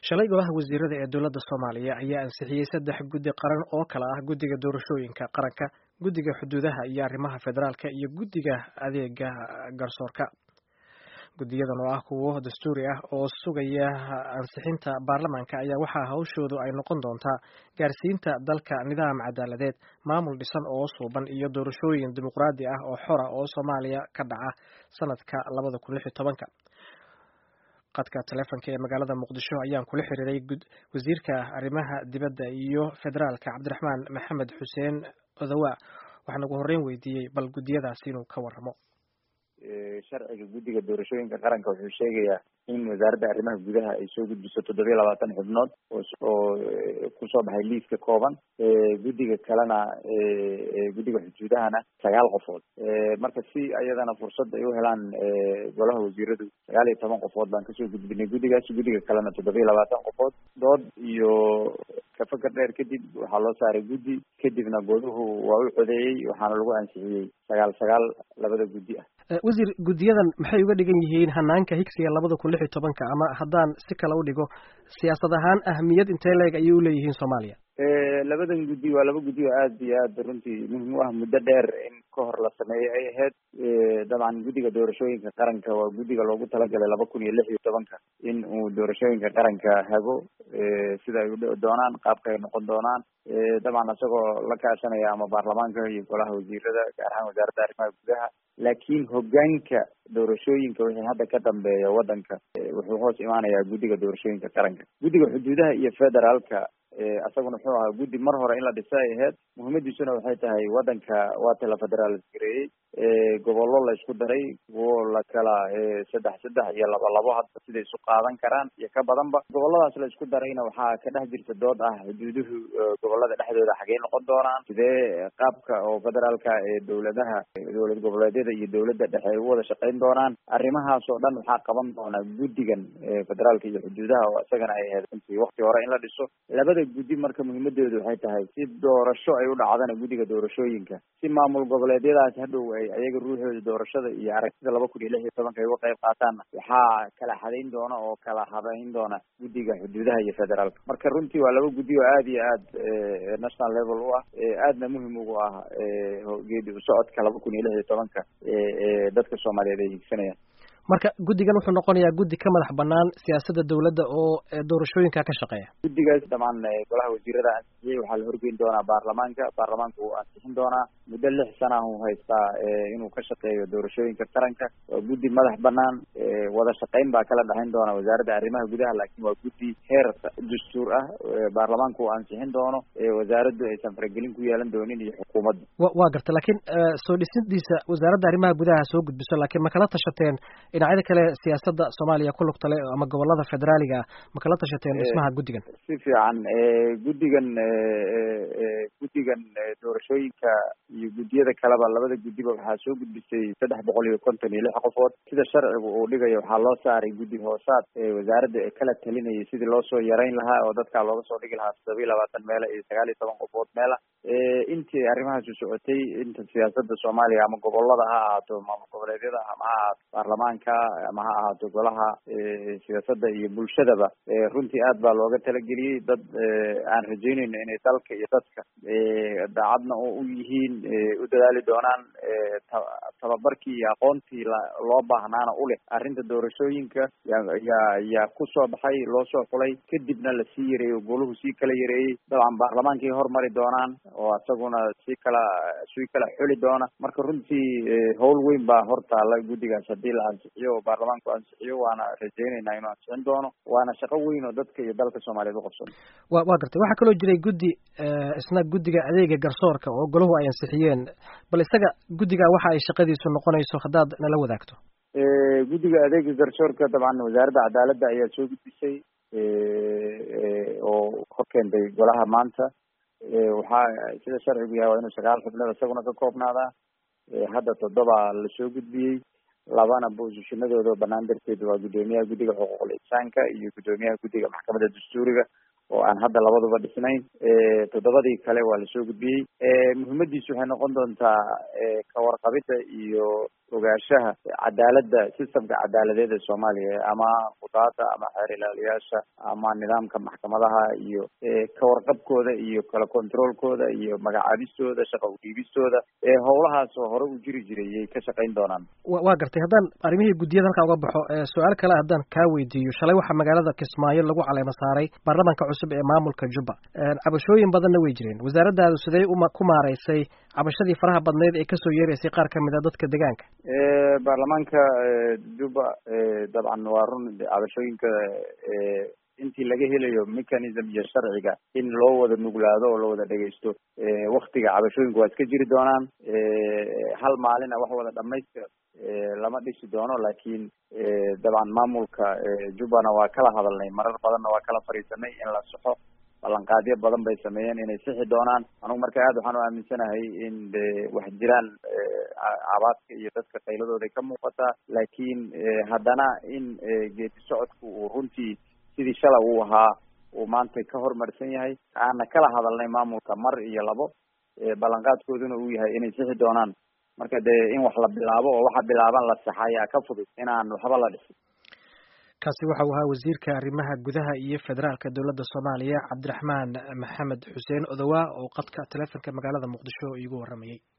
shalay golaha wasiirada ee dowladda soomaaliya ayaa ansixiyey saddex guddi qaran oo kala ah guddiga doorashooyinka qaranka guddiga xuduudaha iyo arrimaha federaalka iyo guddiga adeega garsoorka guddiyadan oo ah kuwo dastuuri ah oo sugaya ansixinta baarlamaanka ayaa waxaa hawshoodu ay noqon doontaa gaarsiinta dalka nidaam cadaaladeed maamul dhisan oo suuban iyo doorashooyin dimuqraadi ah oo xora oo soomaaliya ka dhaca sanadka labada kun lix iyo tobanka qadka taleefonka ee magaalada muqdisho ayaan kula xiriiray wasiirka arrimaha dibadda iyo federaalka cabdiraxmaan maxamed xuseen odawa waxaan ugu horreyn weydiiyey bal guddiyadaasi inuu ka warramo sharciga guddiga doorashooyinka qaranka wuxuu sheegayaa in wasaaradda arrimaha gudaha ay soo gudbiso toddobiya labaatan xubnood oo kusoo baxay liiska kooban guddiga kalena guddiga xuduudahana sagaal qofood marka si ayadana fursad ay u helaan golaha wasiiradu sagaal iyo toban qofood baan kasoo gudbinay guddigaas guddiga kalena toddobiya labaatan qofood dood iyo kafakar dheer kadib waxaa loo saaray guddi kadibna goduhu waa u codeeyey waxaana lagu ansixiyey sagaal sagaal labada guddi ah wasiir guddiyadan maxay uga dhigan yihiin hanaanka higsiga labada kun lix iyo tobanka ama haddaan si kale u dhigo siyaasad ahaan ahmiyad intee leeg ayay uleeyihiin soomaaliya labadan guddi waa laba guddi oo aada iyo aad runtii muhim u ah muddo dheer in ka hor la sameeyey ay ahayd dabcan guddiga doorashooyinka qaranka waa guddiga loogu talagalay laba kun iyo lix iyo tobanka in uu doorashooyinka qaranka hago sida ay udhici doonaan qaabka ay noqon doonaan dabcan isagoo la kaashanaya ama baarlamaanka iyo golaha wasiirada gaar ahaan wasaaradda arrimaha gudaha laakiin hogaanka doorashooyinka wixii hadda ka dambeeya waddanka wuxuu hoos imaanayaa guddiga doorashooyinka qaranka guddiga xuduudaha iyo federaalka isaguna wuxuu ahaa guddi mar hore in la dhisa ay ahayd muhiimadiisuna waxay tahay waddanka waata la federaal gareeyey gobollo la isku daray kuwo la kala saddex saddex iyo laba labo hadda siday isu qaadan karaan iyo ka badanba gobolladaas la isku darayna waxaa ka dhex jirta dood ah xuduuduhu gobollada dhexdooda xagey noqon doonaan sidee qaabka oo federaalka ee dowladaha dowlad goboleedyada iyo dowladda dhexe ay u wada shaqayn doonaan arrimahaas oo dhan waxaa qaban doonaa guddigan federaalka iyo xuduudaha oo isagana ay ahayd runtii wakti hore in la dhiso labada guddi marka muhiimadoodu waxay tahay si doorasho ay u dhacdana guddiga doorashooyinka si maamul goboleedyadaas hadhow ay ayaga ruuxooda doorashada iyo aragtida laba kun iyo lix iyo tobanka ay uga qayb qaataanna waxaa kala xadayn doona oo kala habayn doona guddiga xuduudaha iyo federaalka marka runtii waa laba guddi oo aada iyo aad national level u ah aadna muhim ugu ah geedi usocodka laba kun iyo lix iyo tobanka dadka soomaaliyeed ay higsanayaan marka guddigan wuxuu noqonayaa guddi ka madax banaan siyaasadda dowladda oo doorashooyinka ka shaqeeya guddigaas dhamaan golaha wasiirada ansixiyey waxaa la horgeyn doonaa baarlamaanka baarlamaanka wuu ansixin doonaa muddo lix sana uu haystaa inuu ka shaqeeyo doorashooyinka qaranka waa guddi madax banaan wada shaqayn baa kala dhexayn doona wasaaradda arrimaha gudaha laakiin waa guddi heer dastuur ah baarlamaanka uu ansixin doono wasaaraddu aysan faragelin ku yeelan doonin iyo xukuumadda wa waa garta laakiin soo dhisidiisa wasaaradda arrimaha gudaha soo gudbiso laakiin ma kala tashateen dhinacyada kale siyaasadda soomaaliya ku lugta le ama gobolada federaaliga ah ma kala tashateen dhismaha guddigan si fiican guddigan guddigan doorashooyinka iyo guddiyada kaleba labada guddiba waxaa soo gudbisay saddex boqol iyo konton iyo lix qofood sida sharcigu uu dhigayo waxaa loo saaray guddi hoosaad wasaaradda ee kala talinayay sidii loo soo yarayn lahaa oo dadkaa looga soo dhigi lahaa toddoba iyo labaatan meela iyo sagaal iyo toban qofood meela intii arrimahaasu socotay inta siyaasadda soomaaliya ama gobolada ha ahaato maamul goboleedyada ama ha ahaato baarlamaanka ama ha ahaato golaha siyaasadda iyo bulshadaba runtii aad baa looga talageliyey dad aan rajeynayno inay dalka iyo dadka daacadna u yihiin u dadaali doonaan tababarkii iyo aqoontii loo baahnaana u leh arrinta doorashooyinka yaa yaa kusoo baxay loo soo xulay kadibna lasii yareeyey goluhu sii kala yareeyey dabcan baarlamaankay hormari doonaan oo isaguna sii kala sii kala xuli doona marka runtii howl weyn baa hortaala guddigaas haddii la ansixiyo oo baarlamaanku ansixiyo waana rajeyneynaa inuu ansixin doono waana shaqo weyn oo dadka iyo dalka soomaaliyeed uqabsan wa waa gartay waxaa kaloo jiray guddi isna guddiga adeega garsoorka oo golahu ay ansixiyeen bal isaga guddiga waxa ay shaqadiisu noqonayso haddaad nala wadaagto guddiga adeega garsoorka dabcan wasaaradda cadaaladda ayaa soo gudbisay oo hor keentay golaha maanta waxaa sida sharcigu yahay waa inuu sagaal xubnood isaguna ka koobnaadaa hadda toddoba lasoo gudbiyey labana boosishinadooda banaan darteed waa guddoomiyaha guddiga xuquuqul insaanka iyo guddoomiyaha guddiga maxkamadda dastuuriga oo aan hadda labaduba dhisnayn toddobadii kale waa lasoo gudbiyey muhiimadiisu waxay noqon doontaa kawarqabida iyo ogaanshaha cadaaladda systemka cadaaladeed ee soomaaliya ama qudaada ama xeer ilaaliyaasha ama nidaamka maxkamadaha iyo kawarqabkooda iyo kala controolkooda iyo magacaabistooda shaqa udhiibistooda howlahaas oo hore u jiri jiray yay ka shaqayn doonaan waa gartay haddaan arrimihii guddiyada halkaa uga baxo su-aal kale haddaan kaa weydiiyo shalay waxaa magaalada kismaayo lagu caleema saaray baarlamaanka cusub ee maamulka jubba cabashooyin badanna way jireen wasaaraddaadu sidee uma ku maaraysay cabashadii faraha badneyd ee kasoo yeeraysay qaar kamid a dadka deegaanka baarlamaanka jubba dabcan waa run cabashooyinka intii laga helayo mechanism iyo sharciga in loo wada nuglaado oo la wada dhegeysto waktiga cabashooyinku waa iska jiri doonaan hal maalina wax wada dhamaystira lama dhisi doono laakiin dabcan maamulka jubbana waa kala hadalnay marar badanna waa kala fadhiisanay in la soxo ballanqaadyo badan bay sameeyeen inay sixi doonaan anugu marka aad waxaan u aaminsanahay in de wax jiraan cabaadka iyo dadka qayladooday ka muuqataa laakiin haddana in geedi socodku uu runtii sidii shala uu ahaa uu maanta ka hormarsan yahay aana kala hadalnay maamulka mar iyo labo ballanqaadkooduna uu yahay inay sixi doonaan marka dee in wax la bilaabo oo waxa bilaaban la saxa ayaa ka fudud inaan waxba la dhisin kaasi waxa uu ahaa wasiirka arrimaha gudaha iyo federaalka dowladda soomaaliya cabdiraxmaan maxamed xuseen odowaa oo qadka teleefonka magaalada muqdisho iigu warramayay